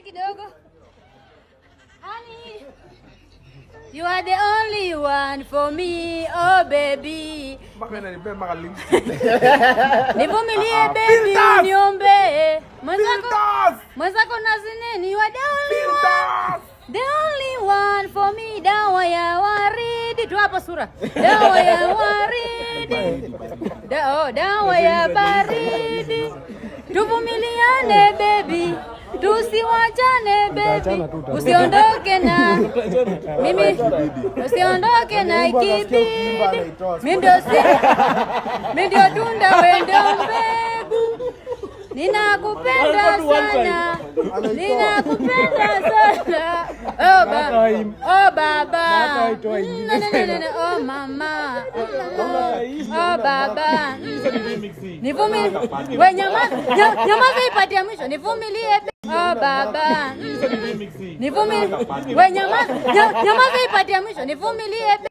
kidogo. Honey, you are the only one for me, oh baby. mpaka inanipea mpaka links. Nivumilie Ah, baby, filters! uniombee. Mwenzako Filters! mwenzako nazineni, you are the only one. Filters! The only one for me, dawa ya waridi. Tu hapo sura. Dawa ya waridi. Da, oh, dawa ya baridi. Tuvumiliane baby. Tusiwachane baby. Usiondoke na mimi. Usiondoke na ikibidi. Mimi ndio si. Mimi ndio tunda wewe ndio mbegu. Ninakupenda sana. Ninakupenda sana. Oh baba. Oh baba. Mm, no, no, no, no, no. Oh mama. Oh baba. Nivumilie. Wewe nyamaza. nya- Nyamaza ipatie mwisho. Nivumilie. Oh baba. Mm. Nivumilie. Wewe nyamaza. nya- Nyamaza ipatie mwisho. Nivumilie.